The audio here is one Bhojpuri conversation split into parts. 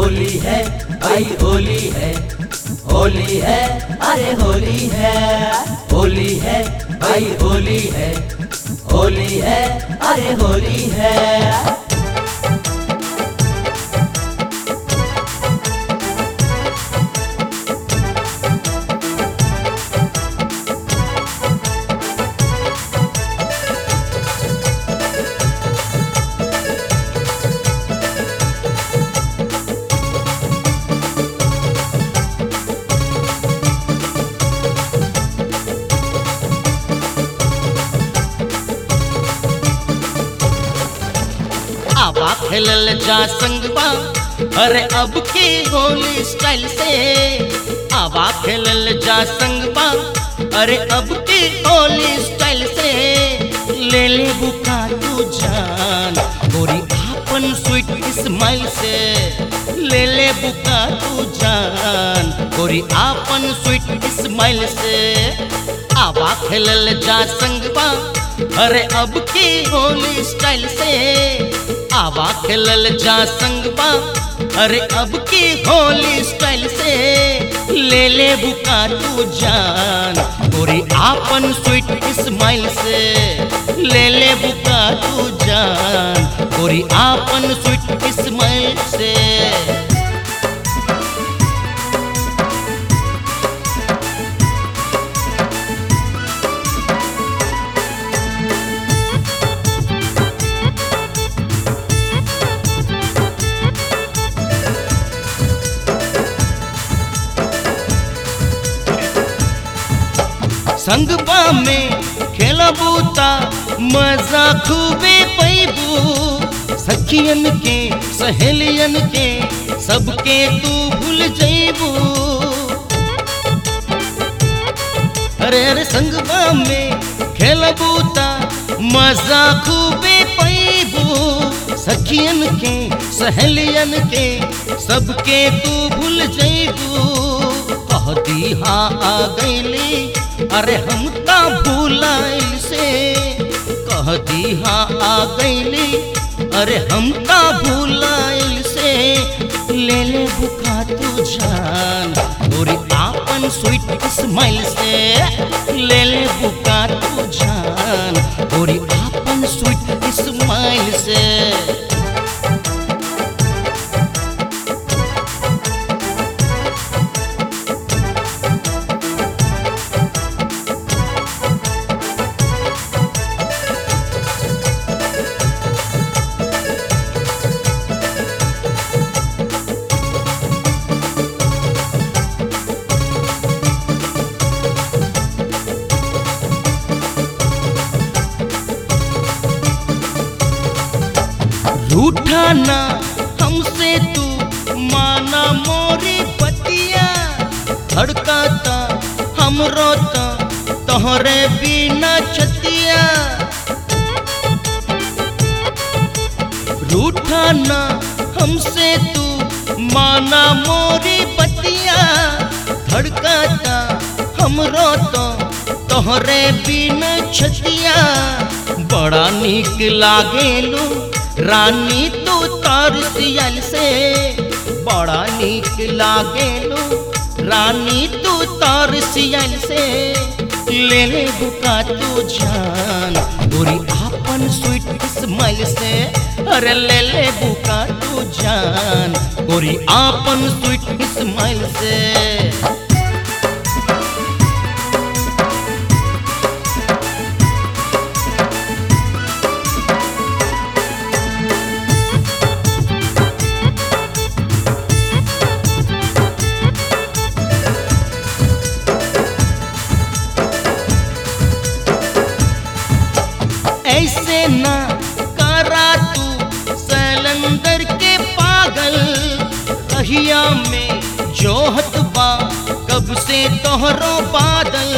होली है भाई होली है होली है अरे होली है होली है भाई होली है होली है अरे होली है आवा खेलल जा संगवा अरे अब की होली स्टाइल से आवा खेलल जा संगवा अरे अब की होली स्टाइल से ले ले बुका तू जान गोरी आपन स्वीट स्माइल से ले ले बुका तू जान गोरी आपन स्वीट स्माइल से आवा खेलल जा संगवा अरे अब की होली स्टाइल से आवा खेलल जा संगवा अरे अब की होली स्टाइल से ले ले बुका तू जान गोरी आपन स्वीट स्माइल से ले ले बुका तू जान गोरी आपन स्वीट स्माइल से संगवा में खेलबूता मजा खूबे पैबू सखियन के सहेलियन के सबके तू भूल जैबू अरे अरे संगवा में खेलबूता मजा खूबे पैबू सखियन के सहेलियन के सबके तू भूल जैबू कहती हाँ आ गईली अरे हम का भूलाइल से कहती हाँ आ गईली अरे हम का भूलाइल से ले ले बुका तू जान गोरी आपन स्वीट स्माइल से ले ले बुका तू जान गोरी आपन स्वीट स्माइल से रूठा ना हमसे तू माना मोरी पतिया धड़काता हम रोता तोहरे बिना छतिया रूठा ना हमसे तू माना मोरी पतिया धड़काता हम रोता तोहरे बिना छतिया बड़ा नीक लागेलू रानी तू तार सियल से बड़ा नीक लागेलू रानी तू तार सियल से ले ले बुका तू जान गोरी आपन स्वीट स्माइल से अरे ले ले बुका तू जान गोरी आपन स्वीट स्माइल से ऐसे ना करा तू सैलंदर के पागल कहिया में जोहत बा कब से तोहरो बादल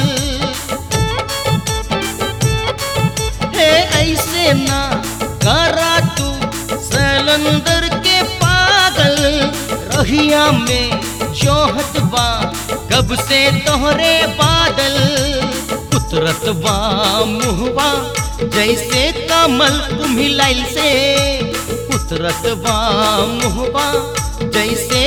हे ऐसे ना करा तू सैलंदर के पागल रहिया में जोहत बा कब से तोहरे बादल उतरत बा मुहबा जैसे कमल मिलाइल से उतरत बा मुहबा जैसे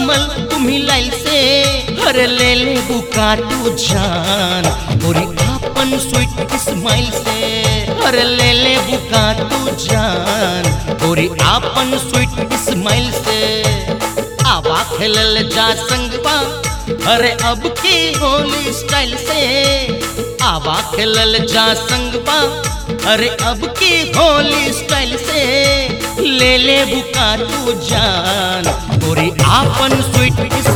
कमल तुम्ही लाइल से हर ले ले बुका तू जान गोरी आपन स्वीट स्माइल से हर ले ले बुका तू जान गोरी आपन स्वीट स्माइल से आवा खेलल जा संगवा अरे अब की होली स्टाइल से आवा खेलल जा संगवा अरे अब की होली स्टाइल से ले ले बुका तू जान गोरी आपन स्वीट